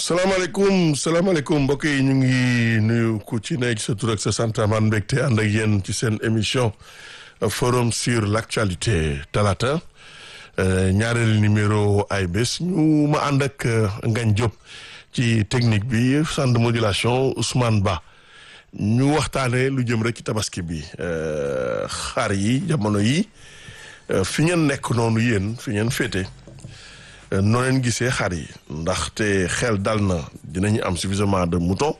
salaamaaleykum salaamaaleykum mbokk yi ñu ngi nuyu ku ci nekk sa tur ak sa sant man mbégte ànd ak yéen ci seen émission forum sur l' actualité talaata ñaareelu numéro ay bés ñu ma ànd ak Ngagne Diop ci technique bi centre de modulation Ousmane Ba ñu waxtaanee lu jëm rek ci tabaski bi xar yi jamono yi fi ngeen nekk noonu yéen fi ngeen féete. noo leen gisee xar yi ndaxte xel dal na dinañu am suffisamment de mouton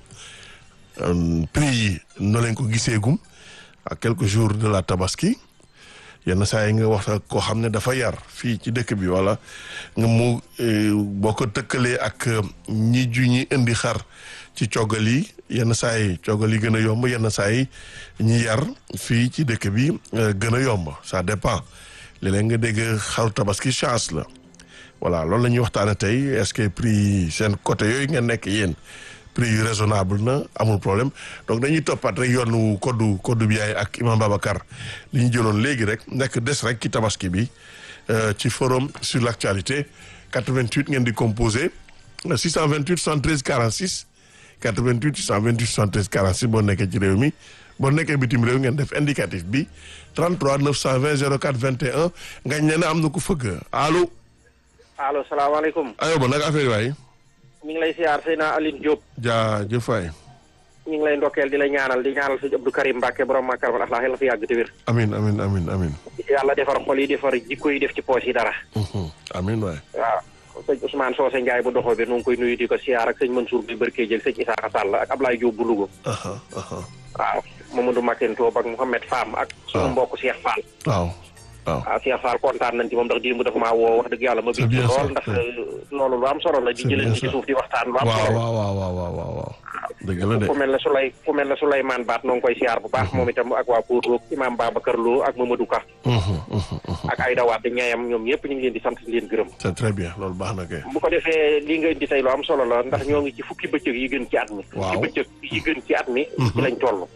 prix yi noo leen ko gisee gum à quelques jours de la tabaski yenn saa yi nga wax koo xam ne dafa yar fii ci dëkk bi wala nga mu boo ko tëkkalee ak ñi ju ñi indi xar ci coggal yi yenn saa yi coggal yi gën a yomb yenn saa yi ñi yar fii ci dëkk bi gën a yomb ça dépend léeg-léeg nga dégg xaru tabaski chance la voilà loolu la ñuy waxtaane tey est-ce que prix seen côté yooyu ngeen nekk yéen prix yu raisonnable na amul problème donc dañuy toppaat rek yoonu koddu koddu bi yaay ak imam Babacar li ñu jëloon léegi rek nekk des rek ci tabaski bi ci forum sur l'actualité 88 ngeen di composé 628 73 46 88 628 73 46 boo nekkee ci réew mi boo nekkee bitim réew ngeen def indicatif bi 33 920 04 21 nga ñe ne am na ku fëgg allo allo salaamaaleykum. ayoba nag affaire waay. ñu ngi lay siyaar Seyna Aline Diop. jaajëf waay. ñu ngi lay ndokkeel di la ñaanal di ñaanal sëñ Abdou Karim Mbacke borom Makar wal Akhlaq yàlla fi yàgg te wér. amin amin amin amin yàlla defar xol yi defar jikko yi def ci poos yi dara. amin waay. waaw sëñ Ousmane Socé Ndiaye bu doxoo bi nu ngi koy nuyu di ko siyaar ak sëñ Mansour bi Barke jël sëñ Isaaxa Sall ak Ablaye Diop bu Louga. waaw Mamadou Makin Toob ak Mouhamed Fam ak. sunu mbokk Cheikh Fall. waaw. waaw waaw Cheikh Fall kontaan nañ ci moom ndax démb dafa maa woo wax dëgg yàlla ma bind lool ndax loolu lu am solo la di jëleen ci suuf di waxtaan lu am solo waaw waaw waaw waaw waaw waaw dëgg la de ku mel ne Souley ku mel ne Souleymane Baat noo ngi koy siyaar bu baax moom itam ak waa Poudre Imam Babacar Lo ak Mamadou Ka ak Aïda Wade ñaayam ñoom ñëpp ñu ngi leen di sant di leen gërëm c'est très bien loolu baax na kay bu ko defee lii nga indi tey lu am solo la ndax ñoo ngi ci fukki bëccëg yi gën ci at mi fukki bëccëg yi gën ci at mi ci lañ toll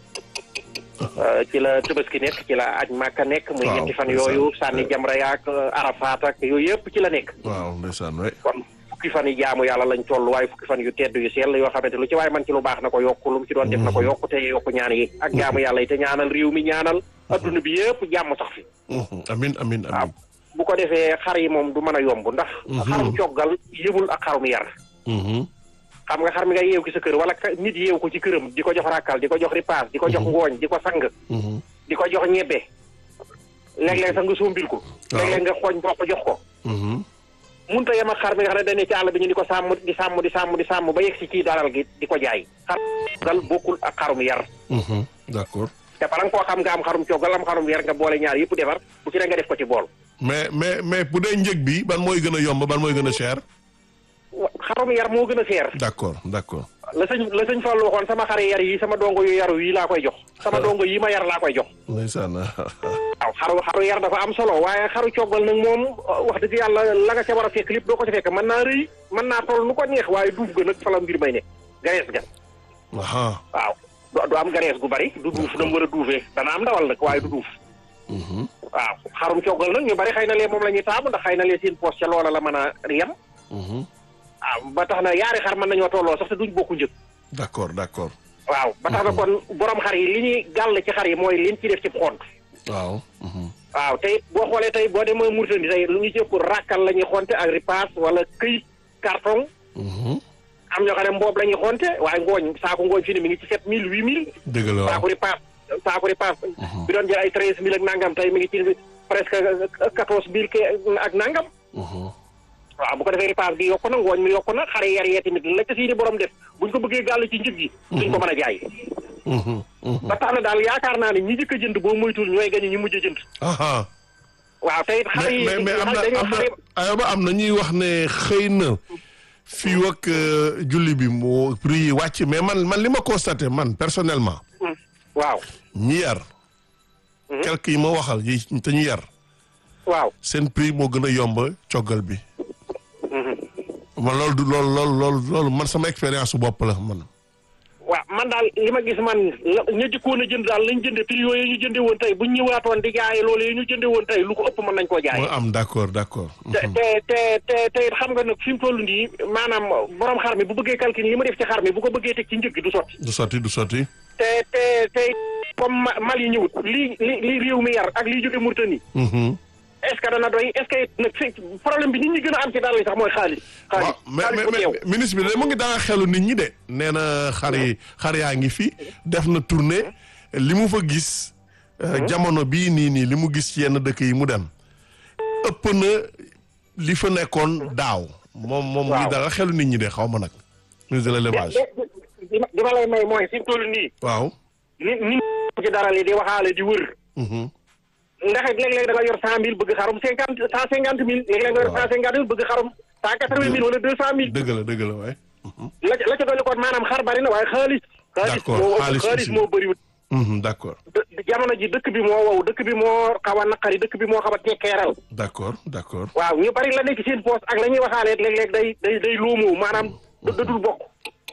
ci la Tabaski nekk ci la aj Màkka nekk muy ñetti fan yooyu sànni jamra yaak Arafat ak yooyu yëpp ci la nekk waaw ndeysaan waay kon fukki fan yi jaamu yàlla lañ toll waaye fukki fan yu tedd yu sell yoo xamante lu ci waaye man ci lu baax na ko yokk lu mu ci doon def na ko yokk te yokk ñaan yi ak jaamu yàlla yi te ñaanal réew mi ñaanal adduna bi yëpp jàmm sax fi amin amin amin bu ko defee xar yi moom du mën a yomb ndax xarum coggal yëmul ak xarum yar xam nga xar mi nga yeew ki sa kër wala nit yeew ko ci këram di ko jox rakkal di ko jox ripaas di ko jox ngooñ di ko sang di ko jox ñebbe léeg-léeg sax nga sombil ko léeg-léeg nga xooñ boo ko jox ko munta yem ak xar mi nga xam ne dañ ne ci àll bi ñu di ko sàmm di sàmm di sàmm di sàmm ba yegg si ci daral gi di ko jaay xar gal bokkul ak xarum yar d'accord te bala nga koo xam nga am xarum coggal am xarum yar nga boole ñaar yëpp defar bu ci ne nga def ko ci bool mais mais mais bu dee njëg bi ban mooy gën a yomb ban mooy gën a cher xarum yar moo gën a seer d'accord d'accord la sëñ la sëñ Fall waxoon sama xari yar yi sama dongo yu yaru yi laa koy jox sama dongo yi ma yar laa koy jox ndeysaan waaw xaru xaru yar dafa am solo waaye xaru coggal nag moom wax dëgg yàlla la nga ca war a fekk lépp doo ko ca fekk mën naa rëy mën naa toll nu ko neex waaye duuf ga nag fa la mbir may ne garees ga aha waaw du am garees gu bari du duuf dam war a duufee dana am ndawal nag waaye du duuf waaw xarum coggal nag ñu bari xëy na lee moom la ñuy taamu ndax xëy na lee seen poos ca loola la mën a yem waaw ba tax na yaari xar mën nañoo tolloo sax te duñ bokku njëg d'accord d'accord waaw ba tax na kon borom xar yi li ñuy gàll ci xar yi mooy liñ ci def ci xont waaw waaw tey boo xoolee tey boo demee Mauritanie tey lu ñu ci ëpp rakkal la ñuy xonte ak ripaas wala këyit carton am ñoo xam ne mboob la ñuy xonte waaye ngooñ saako ngooñ fi ne mi ngi ci sept mille huit mille dëgg la waaw saako ripaas saako ripaas bi doon jël ay treize mille ak nangam tey mi ngi ci presque quatorze mille ke ak nangam waaw bu ko defee ripaas bi yokku na ngooñ mi yokku na xare yar yee tamit la ca sii di borom def buñ ko bëggee gàll ci njëg gi duñ ko mën a jaay ba tax na daal yaakaar naa ne ñi jëkk a jënd boo moytul ñooy gañu ñi mujj a jënd waaw tey it xale yi mais mais am na am na ayoba am na ñuy wax ne xëy na fii ak julli bi moo prix yi wàcc mais man man li ma constaté man personnellement waaw ñi yar quelques yi ma waxal yi te ñu yar waaw seen prix moo gën a yomb coggal bi man loolu du loolu loolu loolu loolu man sama expérience su bopp la man waaw man daal li ma gis man la ña jëkkoon a jënd daal lañ jënde prix yooyu ñu jënde woon tey buñ ñëwaatoon di jaaye loolu yi ñu jënde woon tey lu ko ëpp mën nañ koo jaay moo am d'accord d'accord. te te te te te it xam nga nag fi mu toll nii maanaam borom xar mi bu bëggee calcul li ma def ci xar mi bu ko bëggee teg ci njëg gi du sotti du sotti du sotti. te te te comme ma- mal yi ñëwut li li li réew mi yar ak liy jóge Mauritanie Mhm. est-ce que dana doy est-ce que nag fi problème bi nit ñi gën a am ci dara li sax mooy xaalis xaalis waaw mais xaalis bu mais teew mais ministre bi de mu ngi danga xelu nit ñi de nee na xar yi xar yaa ngi fi def na tournée li mu fa gis euh, jamono bii nii nii li mu gis ci yenn dëkk yi mu dem ëpp na li fa nekkoon daaw moom moom mu ngi Waaw. danga xelu nit ñi de xaw ma nag ministre de l'élevage di ma di ma lay may mooy fi mu toll nii waaw ni ni ci dara li di waxaale di wër Mhm. ndax it léeg-léeg da nga yor cent mille bëgg xarum cinquante cent cinquante mille léeg-léeg nga yor cent cinquante mille bëgg xarum cent quatre-vingt mille wala deux cent mille dëgg la dëgg la waaye la ca la ca dolli kon maanaam xar bari na waaye xaalis xaalis D'accord, moo xaalis xaalis aussi. moo bëriwut Mhm, d'accord dë- jamono ji dëkk bi moo wow dëkk bi moo xaw a naqari dëkk bi moo xaw a tekkeeral d'accord d'accord waaw ñu bari la nekk seen poste ak la ñuy waxaale léeg-léeg day day day loomoo maanaam da da dul bokk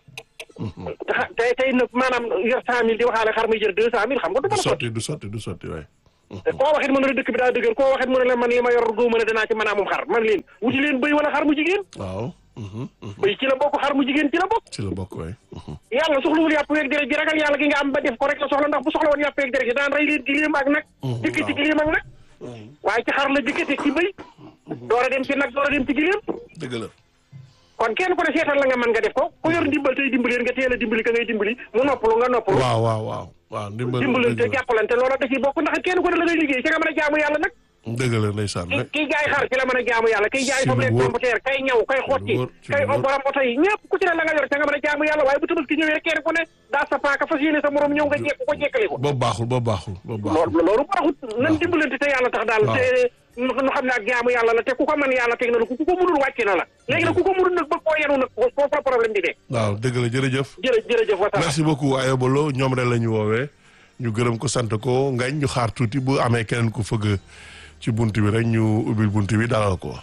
te xa- tey tey nag maanaam yor cent mille di waxaale xar muy jël deux cent mille xam nga du du mën a sotti sotti du sotti du sotti waaye te koo waxit mën na la dëkk bi daa dëgër koo waxit mën na la man li ma yor góo mën a danaa ci mën a amum xar man leen wuti leen bëy wala xar mu jigéen waaw Mhm, mhm. bëy ci la bokk xar mu jigéen ci la bokk ci la bokk waaye Mhm. yàlla soxlawul yàpp weeg deret ji ragal yàlla gi nga am ba def ko rek la soxla ndax bu soxla woon yàpp weeg deret ji daan rey leen giléem ak nag jëkki ci giléem ak nag waaye ci xar la jëkke teg ci bëy door a dem ci nag door a dem ci giléem dëgg la kon kenn ku ne seetal la nga mën nga def ko ku yor ndimbal tey dimbaleen nga teel a dimbali ka ngay dimbali mu noppalu nga noppalu waaw waaw waaw waaw ndimbal dimbalante dëgg la jàppalante loola da ciy bokk ndax kenn ku ne la ngay liggéey ci nga mën a jaamu yàlla nag dëgg la ndeysaan ki rek kiy jaay xar ci la mën a jaamu yàlla kiy jaay Ci lu soble wóor. computer kay ñaw kay xotti wóor, ci kay lu wóor. borom oto yi ñëpp ku ci ne la nga yor ca nga mën a jaamu yàlla waaye bu tabaski ñëwee kenn ku ne daa sa paaka fas yéene sa morom ñëw nga jekk ko jekkali ko boobu baaxul boobu baaxul boobu baaxul loolu loolu baaxut nan dimbalante te yàlla tax daal waaw. te nu nu xam ne ak jaamu yàlla la te ku ko mën yàlla teg na la ku ku ko mënul wàcc na la léegi nag ku ko mënul nag bëgg koo yenu nag foofu la problème di nekk waaw dëgg la jërëjëf jërë jërëjëf wa merci beaucoup Ayobalo ñoom rek la ñu woowee ñu gërëm ko sant ko ngañ ñu xaar tuuti bu amee keneen ku fëgg ci bunt bi rek ñu ubbil bunt bi dalal ko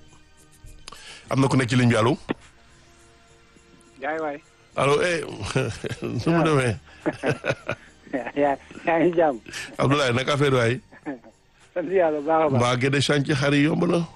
am na ku nekk ci ligne bi allo yaay waay allo eh nu mu demee yaa yaa ngi jàmm Abdoulaye naka affaire waay sant yàlla bu baax a baax mbaa gëdde chantier xar yi yomb na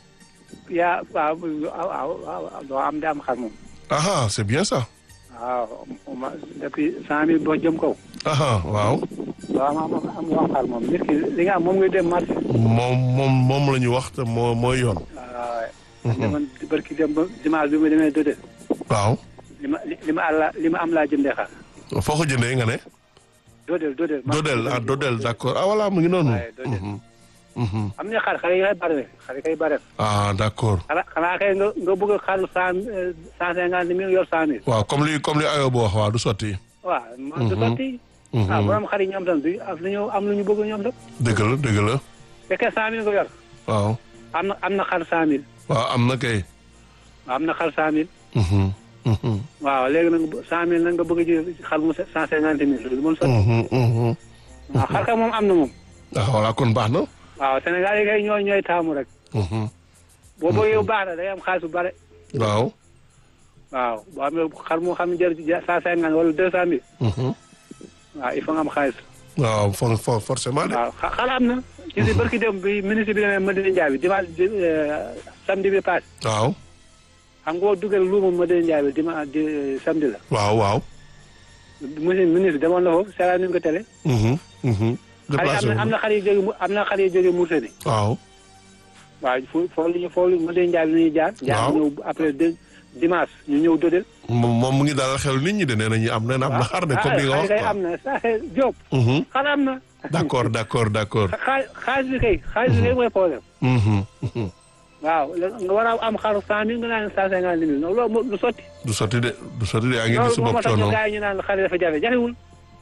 yaa waaw waaw waaw doo am di am xar moom aha c'est bien ça waaw ma depuis cent mille boo jëm kaw aha waaw doo am am am am xar moom nit ki li nga am moom ngay dem marché moom moom moom la ñu wax te moo mooy yoon waaw demoon barki dem ba dimanche bi ma demee dëdë waaw li ma li ma àlla li ma am laa jëndee xar foo ko jëndee nga ne dodel dodel Dodel ah Dodel d'accord ah voilà mu ngi noonu waaye Dodel. Mhm. Mhm. am na xar xar yi kay bare xar yi kay bare ah d'accord xanaa xanaa kay nga nga bëgg a xar cent cent cinquante mille yor cent mille waaw comme li comme li Ayoba wax waaw du sotti waaw man du sotti ah borom xar yi ñoom tam du am lu ñu am lu ñu bëgg ñoom tam dëgg la dëgg la fekkee cent mille nga yor waaw am na am na xar cent mille waaw am na kay am na xar cent mille Mhm. Mhm. waaw léegi nag cent mille nag nga bëgg a ji xar mu cent cinquante mille loolu moom sotti Mhm. Mhm. waaw xar ka moom am na moom ah voilà kon baax na waaw Sénégal yi kay ñooy ñooy taamu rek Mhm. boo bëggee bu baax na day am xaalis bu bare waaw waaw boo amee xar moo xam ne jër cent cinquante wala deux cent mille Mhm. waaw il faut nga am xaalis waaw for for forcément de waaw xa- xar am na ci si barki dem bi ministre bi demee Madina Ndiaye bi dimanche di samedi bi passé waaw xam nga boo dugal luuma Madina Ndiaye bi dimanche di samedi la waaw waaw monsieur ministre demoon na foofu seetaan nañu ko télé Mhm. Mhm. xar yi déplacé am na am na xar yi jóge mu- am na xar yi jóge Mauritanie waaw waaw fo foofu la ñu foofu la Madina Ndiaye bi la ñuy jaar jaar Waaw. ñëw après de dimanche ñu ñëw dodel moom moom mu ngi dalal xel nit ñi de nee nañu am na am na xar de comme li nga wax kay quoi am na sa Diop Mhm. xar am na d'accord d'accord d'accord xaa xaalis bi kay xaalis bi kay mooy problème Mhm. Mhm. waaw nga war a am xaru cent mille nga naan cent cinquante mille non loolu moo- du sotti du sotti de du sotti de yaa ngi gis loolu sa moo bopp tax ñu coono gars yi ñu naan xar yi dafa jafe jafewul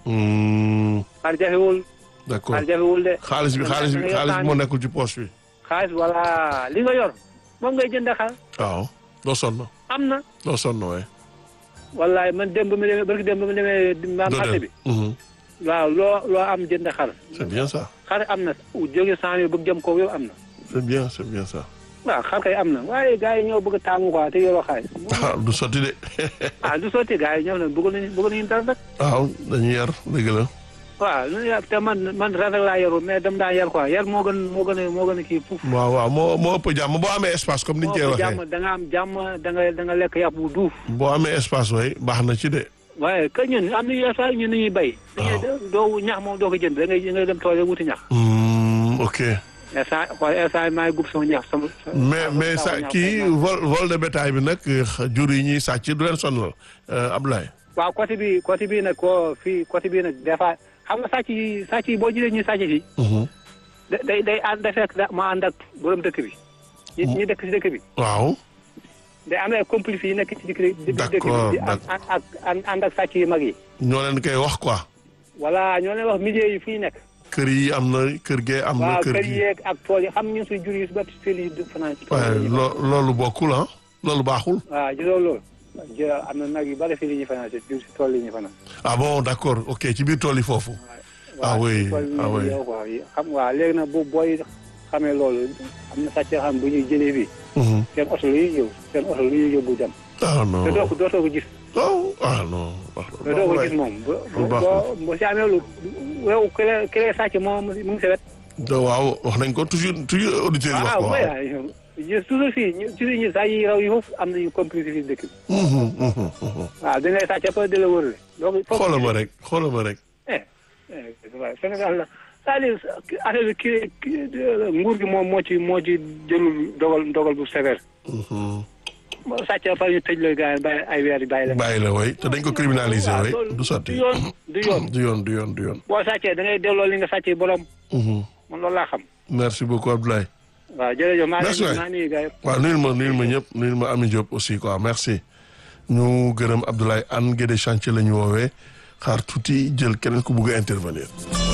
Mhm. xar jafewul d'accord xar jafewul de xaalis bi xaalis bi xaalis bi moo nekkul ci poche bi xaalis voilà li nga yor moom ngay jënd xar waaw doo sonn am na doo sonn waaye wallaay man dem ba mu demee barki dem ba mu demee ma marché bi Mhm. waaw loo loo am jënd xar c'est bien ça xar am na jóge cent mille bëgg jëm kaw yow am na c'est bien c'est bien ça waaw xar kay am na waaye gars yi ñoo bëgg a taamu quoi te yoroo xaalis. ah du sotti de ah du sotti gars yi ñoo ne bëgg nañu bëgg nañu dara rek. waaw dañuy yar dëgg la waaw lu ñu yar te man man ren rek laa yaru mais dem daan yar quoi yar moo gën moo gën a moo gën a kii fuuf. waaw waaw moo moo ëpp jàmm boo amee espace comme ni ñu koy moo waxee jàmm da nga am jàmm da nga da nga lekk yàpp bu duuf. boo amee espace way baax na ci de waaye que ñun am na yenn saa yi ñun dañuy bay. waaw dañuy doo ñax moom doo ko jënd da ngay da ngay dem tool yi wuti ñax. Hmm, ok instant xool instant maa ngi gub sama ñax sama. mais mais sa kii vol vol de bétail bi nag jur yi ñuy sàcc du leen sonal Abdoulaye waaw côté bi côté bii nag ko fii côté bii nag des fois xam nga sàcc yi sàcc yi boo jëlee ñuy sàcc fii. Mhm. da day day ànd da fekk da ma ànd ak borom dëkk bi. ñi ñi dëkk si dëkk bi. waaw day am ay complices yi nekk ci dëkk bi. di dëkk D'accord, bi di ànd ak ànd ànd ak sàcc yu mag yi. ñoo leen koy wax quoi voilà ñoo leen wax milieu yi fii nekk. kër yi am na kër gee am na waaw kër kër gi yeeg ak tool yi xam ñun suy jur yi su ba fii yi du fanaan ci tool waaye yi. loo loolu bokkul ah loolu baaxul waaw gisoo loolu. jë am na nag yu bari fii li ñuy fanaan si jur si tool yi ñuy fanaan. ah bon d'accord ok ci biir tool yi foofu Ah waaw oui, ci tool yi ah ñuy oui. yow quoi xam waaw léegi nag bu booy xamee loolu am na sàcc yoo xam bu ñuy jëlee fii Mhm. seen oto lu ñuy yóbbu seen oto lu ñuy yóbbu dem. ah non te doo ko dootoo ko gis. oh ah non te doo ko gis moom. bu lu bu baax boo boo si amee lu yow ki la ki lay sàcc moom mu ngi sa wet. da waaw wax nañ ko toujours toujours auditeurs yi wax ko waaw waaw mooy ñu toujours fii ñu toujours ñu saa yi raw yi foofu am nañu complice fii dëkk bi. Mhm, mhm, mhm. waaw dañ lay sàcc ba di la wërale. donc foofu xoolal ma rek xoolal ma rek eh eh waaw Sénégal la c'est-à-dire affaire bi kii kii nguur gi moom moo ci moo ci jëlul dogal dogal bu sévère. Mhm. moo sàcc ba pare ñu tëj la gars yi bàyyi ay weer yi bàyyi la. bàyyi la way te dañ ko criminaliser waaw way loolu du sotti du yoon du yoon. du yoon du yoon du yoon boo sàccee da ngay delloo li nga sàccee borom Mhm. man loolu laa xam. merci beaucoup Abdoulaye waaw jërëjëf maa Merci ngi waay. maa ngi nuyu gars yi. waaw nuyul ma nuyul ma ñëpp nuyul ma Ami Diop aussi quoi merci ñu gërëm Abdoulaye Anne Guédé chantier la ñu woowee xaar tuuti jël keneen ku bugg a intervenir